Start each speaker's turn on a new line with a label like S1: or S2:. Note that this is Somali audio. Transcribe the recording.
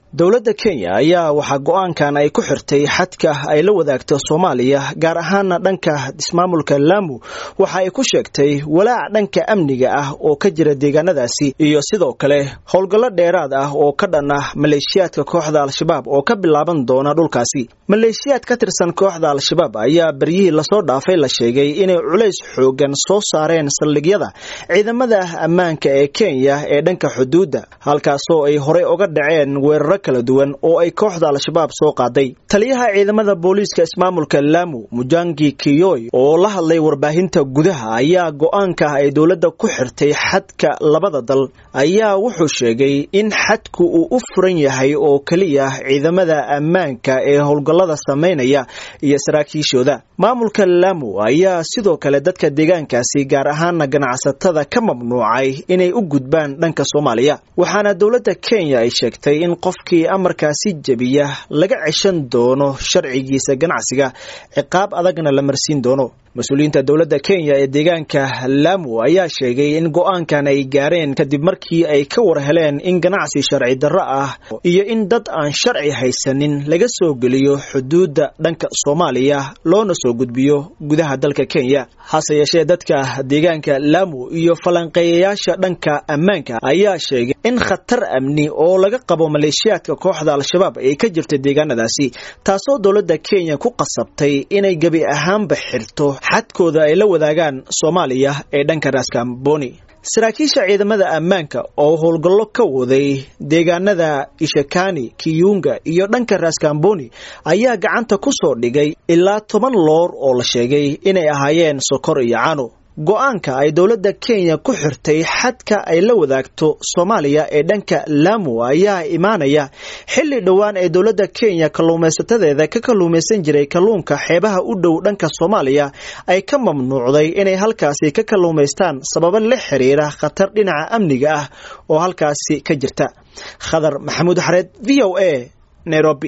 S1: dowladda kenya ayaa waxaa go-aankan ay ku xirtay xadka ay la wadaagto soomaaliya gaar ahaana dhanka ismaamulka laamu waxa ay ku sheegtay walaac dhanka amniga ah oo ka jira deegaanadaasi iyo sidoo kale howlgallo dheeraad ah oo ka dhan ah maleeshiyaadka kooxda al-shabaab oo ka bilaaban doona dhulkaasi maleeshiyaad ka tirsan kooxda al-shabaab ayaa beryihii lasoo dhaafay la sheegay inay culays xoogan soo saareen saldhigyada ciidamada ammaanka ee kenya ee dhanka xuduudda halkaasoo ay horey uga dhaceen weeraro kala duwan oo ay kooxda al-shabaab soo qaaday taliyaha ciidamada booliiska ismaamulka laamu mujangi kiyoy oo la hadlay warbaahinta gudaha ayaa go-aanka ay dowladda ku xirtay xadka labada dal ayaa wuxuu sheegay in xadku uu u furan yahay oo keliya ciidamada ammaanka ee howlgallada samaynaya iyo saraakiishooda maamulka laamu ayaa sidoo kale dadka deegaankaasi gaar ahaana ganacsatada ka mamnuucay inay u gudbaan dhanka soomaaliya waxaana dowladda kenya ay sheegtay in qofkii amarkaasi jebiya laga ceshan doono sharcigiisa ganacsiga ciqaab adagna la marsiin doono mas-uuliyiinta dowladda kenya ee deegaanka laamu ayaa sheegay in go-aankan ay gaareen kadib markii ay ka war heleen in ganacsi sharci darro ah iyo in dad aan sharci haysanin laga soo geliyo xuduudda dhanka soomaaliya loona soo gudbiyo gudaha dalka kenya hase yeeshee dadka deegaanka laamu iyo falanqeeyayaasha dhanka ammaanka ayaa sheegay in khatar amni oo laga qabo maleeshiyaadka kooxda al-shabaab ay ka jirta deegaanadaasi taasoo dowladda kenya ku qasabtay inay gebi ahaanba xirto xadkooda ay la wadaagaan soomaaliya ee dhanka raskamboni saraakiisha ciidamada ammaanka oo howlgallo ka waday deegaanada ishakani kiyunga iyo dhanka raskamboni ayaa gacanta ku soo dhigay ilaa toban loor oo la sheegay inay ahaayeen sokor iyo cano go-aanka ay dowladda kenya ku xirtay xadka ay la wadaagto soomaaliya ee dhanka laamu ayaa imaanaya xilli dhowaan ee dowladda kenya kalluumaysatadeeda ka kalluumaysan jiray kalluunka xeebaha u dhow dhanka soomaaliya ay ka mamnuucday inay halkaasi ka kalluumaystaan sababo la xiriira khatar dhinaca amniga ah oo halkaasi ka jirta khadar maxamuud xareed v o a nairobi